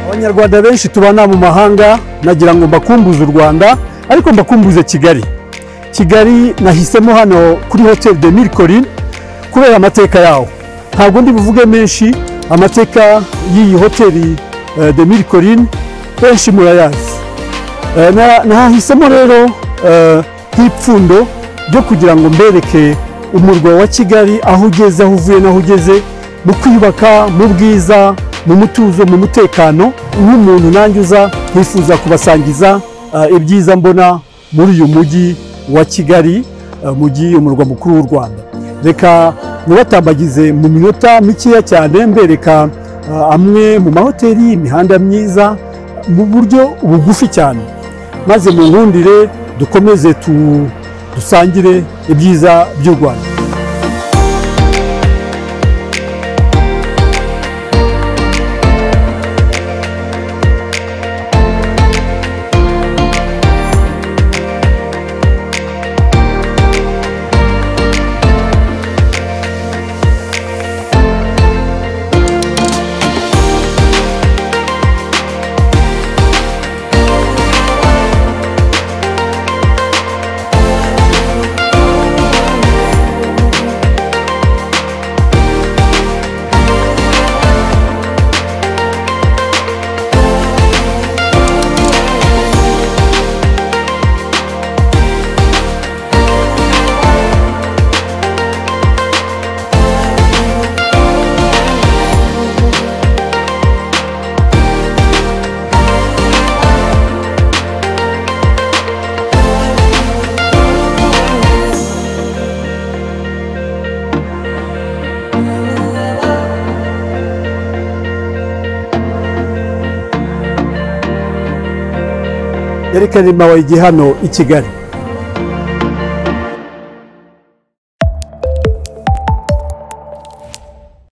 abanyarwanda benshi tubana mu mahanga nagira ngo mbakumbuze u rwanda ariko mbakumbuze kigali kigali nahisemo hano kuri hotel de mille collines kubera amateka yawo ntabwo ndi buvuge menshi amateka y'iyi hoteli eh, de mille collines benshi murayazi Eh, na- nahisemo rero eh, nk'ipfundo ryo kugira ngo mbereke umurwa wa kigali aho ugeze aho uvuye n'aho ugeze mu kwiyubaka mu bwiza mu mutuzo mu mutekano nk'umuntu nanjye uza nkifuza kubasangiza eh, ibyiza mbona muri uyu mujyi wa kigali eh, mujyi umurwa mukuru w'u rwanda reka ntibatambagize mu minota mikeya cyane mbereka eh, amwe mu mahoteli imihanda myiza mu buryo bugufi cyane maze mu nkundire dukomeze tu- dusangire ibyiza by'u rwanda reka niba wayigi hano i kigali